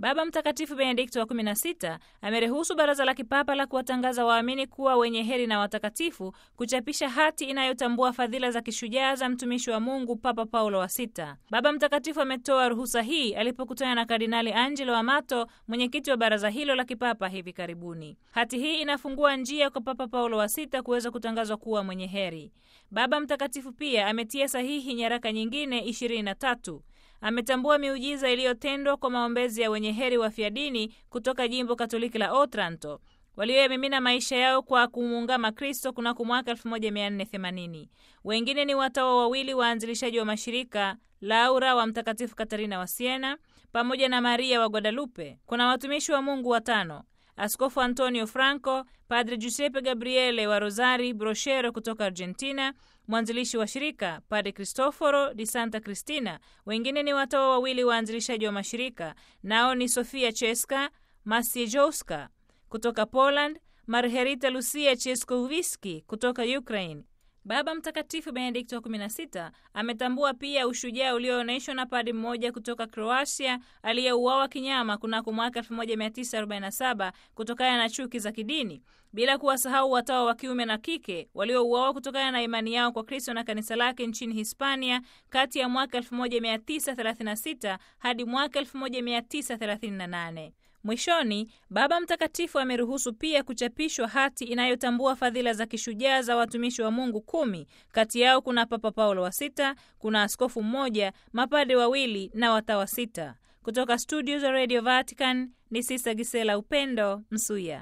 Baba Mtakatifu Benedikto wa 16 ameruhusu Baraza la Kipapa la kuwatangaza waamini kuwa wenye heri na watakatifu kuchapisha hati inayotambua fadhila za kishujaa za mtumishi wa Mungu Papa Paulo wa Sita. Baba Mtakatifu ametoa ruhusa hii alipokutana na Kardinali Angelo Amato, mwenyekiti wa baraza hilo la kipapa hivi karibuni. Hati hii inafungua njia kwa Papa Paulo wa Sita kuweza kutangazwa kuwa mwenye heri. Baba Mtakatifu pia ametia sahihi nyaraka nyingine 23 ametambua miujiza iliyotendwa kwa maombezi ya wenye heri wafiadini kutoka jimbo Katoliki la Otranto walioyamimina maisha yao kwa kumuungama Kristo kunako mwaka 1480. Wengine ni watawa wawili waanzilishaji wa mashirika Laura wa Mtakatifu Katarina wa Siena pamoja na Maria wa Guadalupe. Kuna watumishi wa Mungu watano Askofu Antonio Franco, Padre Giuseppe Gabriele wa Rosari Brochero kutoka Argentina, mwanzilishi wa shirika Padre Cristoforo di Santa Cristina. Wengine ni watawa wawili waanzilishaji wa mashirika, nao ni Sofia Cheska Masiejowska kutoka Poland, Marherita Lucia Cheskowiski kutoka Ukraine. Baba Mtakatifu Benedikto wa 16 ametambua pia ushujaa ulioonyeshwa na padi mmoja kutoka Kroatia aliyeuawa kinyama kunako mwaka 1947 kutokana na chuki za kidini, bila kuwasahau watawa wa kiume na kike waliouawa kutokana na imani yao kwa Kristo na kanisa lake nchini Hispania kati ya mwaka 1936 hadi mwaka 1938. Mwishoni, Baba Mtakatifu ameruhusu pia kuchapishwa hati inayotambua fadhila za kishujaa za watumishi wa Mungu kumi. Kati yao kuna Papa Paulo wa Sita, kuna askofu mmoja, mapade wawili na watawa sita. Kutoka studio za Radio Vatican ni Sista Gisela Upendo Msuya.